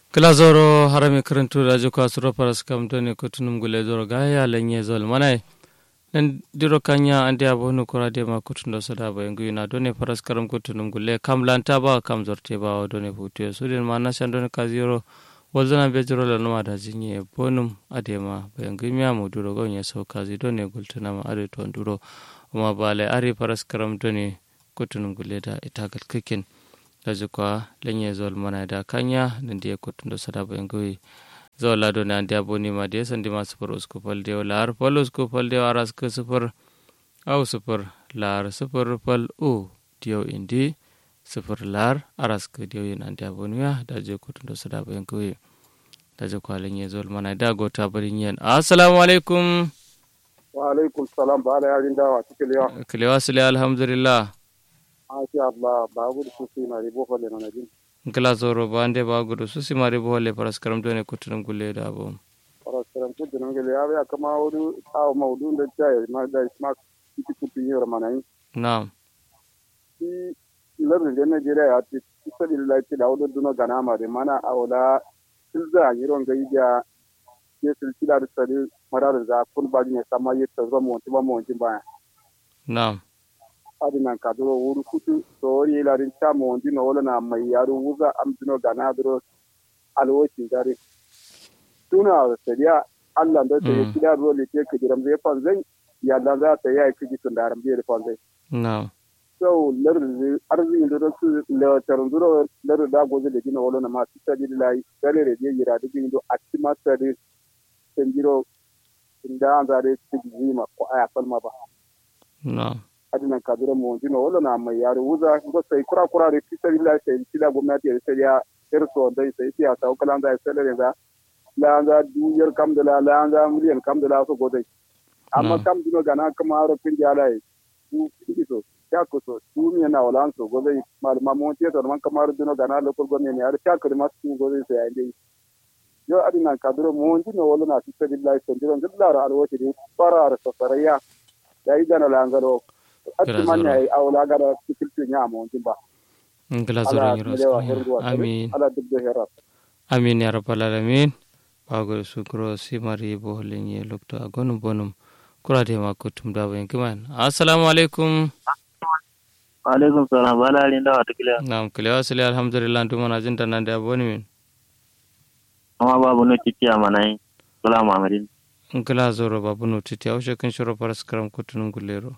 kila zoro harami karantu da jiko asuro paras kam doni kutunum gule zoro gaya lenye zol manai nan diro kanya ande abonu kora de ma kutundo sada ba yangu ina doni paras karam kutunum gule kam lanta ba kam zorte ba doni futu sudin mana shan doni kaziro wazana be jiro la numa da jinye bonum adema ba yangu miya mu duro gonye so kazi doni gultuna ma are to duro ma bale ari paras karam doni kutunum gule da itagal kikin daji kwa lenye zol mana da kanya nan dia kutundo sada ba yangu zo lado ne andi aboni ma de sandi ma super usku pal de lar pal usku pal de aras ke super au super lar super pal u dio indi super lar aras ke dio yin andi aboni ya da je kutundo sada ba yanku da je kwa lenye zol mana da gota bari yen assalamu alaikum wa alaikum salam ba ala yarin dawa cikin yawa kilewa sile alhamdulillah masha Allah ba gudu su sai na ribo fa le na jin gila zoro bande ba gudu su si mari bo le paras karam done kutunum gulle da bo paraskaram ku dinan gele ya ya kama wudu aw maudu da jay ma da ma kiti kutu yura mana yi na'am shi larin da Najeriya ya ce sabi lillahi da wudu duno gana ma da mana awla silza yiron ga yiya ke silsila da sari mararin za kun ba ne sama yi ta zama wanti ba mu wanti ba na'am adinan kaduro wuru kutu to yi larin ta mu wanti no wala na mai yaro wuga am duno gana duro alwocin dare tuna da sariya Allah da ta yi kida ruwa le ke kidiram zai fan zai ya da za ta yi kiji tun da aram zai fan zai na'am so lar arziki da su le taron duro lar da goje da dina wala na ma ta di lai dare re je yira da gindo a ci ma ta di senjiro inda an zare ci zima ko aya falma ba na'am adinan kadura mu dina wala na mai yaro wuza ko sai kura kura re ci sai lai sai ci da gwamnati sai ya irso dai sai ya ta kalan da sai da laanga duyar kam de la laanga million kam de la so godai amma kam dino gana kama aro pin jala e du so ya ko so du mi na wala so godai mal ma mo tie to man kama aro dino gana lo ko gone ne ar cha ko ma su godai so ande yo adina kadro mo dino wala na fi billahi so dino ngalla ra alwo ti para ar so saraya dai gana laanga ro atti man ya awla gara tikilti nya mo dimba ngala zoro nyiro amin ala dubbe hera amin ya rabbal alamin bagol sukro simari bohlen ye lokto agonum bonum kurade ma kutum da bayan kiman assalamu alaikum alaikum salam bala alin da wata kiliya na'am kiliya wasili alhamdulillah tuma na jinta nan da aboni min amma babu no titi a manayi sala mamadin ngila zoro babu no titi a ushe kan shiro paras karam kutunum gulero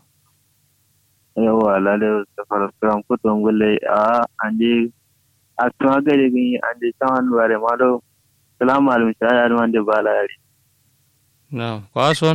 yawa lale da paras karam kutunum gulle a ande a tuma gare gani ande tawan bare malo salamu alaikum sai ya wanda ba la yari na kwason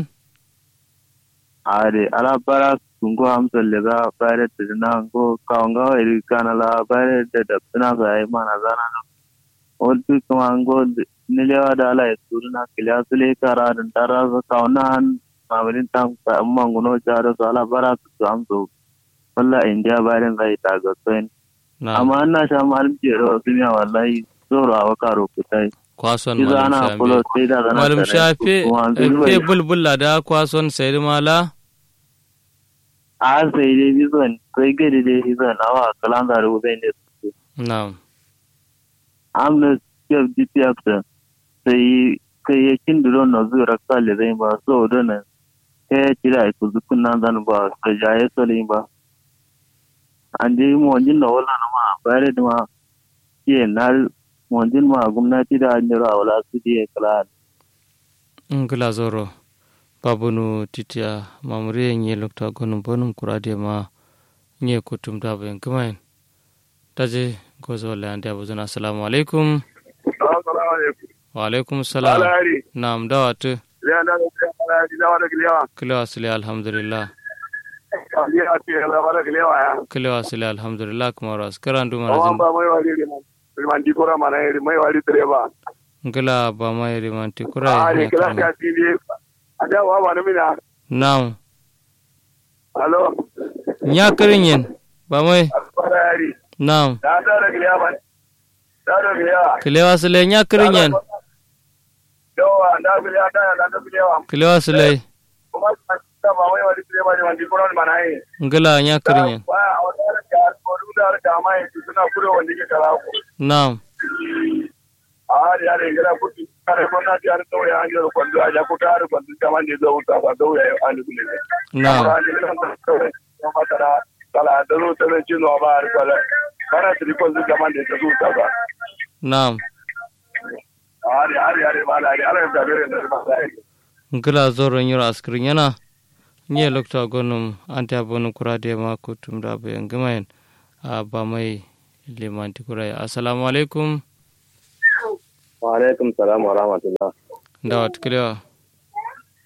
are ala bara kungo hamsa lega bare da na go kaunga iri kana la bare da da tuna ga ai mana zana no oltu kuma go nilewa da ala suruna kilya sule kara dan tara ga kauna han mamalin tam ka amma ngono jaro so ala bara su amso walla india bare zai ta ga sen amma na sha malum jero dunya wallahi zoro awa karo kutai kwason malum shafe fe bulbulla da kwason sayar mala a sai dai bizon kai gari dai bizon awa kalan da rubu bai ne su na'am amna chef dpf da sai kai ya kin duro na zuwa kale zai ba so da nan kai ya kira ku zukun nan zan ba ka jaye sole ba an dai mu wajin da wala na ma bare da ma ke na monjin ma gwamnati da hanyar a wala su je kala ngila zoro babunu titiya mamuri nye lokta gonum bonum kurade ma nye kutum da bayan kumain taje gozo le ande abuzuna assalamu alaikum assalamu alaikum wa alaikum salam na'am dawatu kilo asili alhamdulillah kilo asili alhamdulillah kuma ras karandu manazin rimanti kura mana iri mai wali direba ngila ba mai rimanti kura ah ne kila ka tini ada wa ba mina naam halo nya kirin yin ba mai barari naam da da da kiliya ba da da kiliya kilewa sile nya kirin yin yawa da kiliya da da da kiliya kilewa sile kuma ta ba mai wali direba rimanti kura mana iri ngila nya kirin yin wa a wata da ko da da mai suna kure wanda ke kara ku naam a yare gara kuti kare kona ti ar to ya anjo ko do aja ko tar ko kama ne zo ta ba do ya ani kule na na fatara kala da zo ta ne cino ba ar kala kana tri ko zu kama ne zo ta ba na ari ari ari mala ari ari da bere da ba sai ngila zoro nyiro askrin yana nye lokta gonum ante abonu kurade ma kutum da bayan gamayen a ba mai limanti kurai assalamu alaikum wa alaikum salam wa rahmatullah da wata kilewa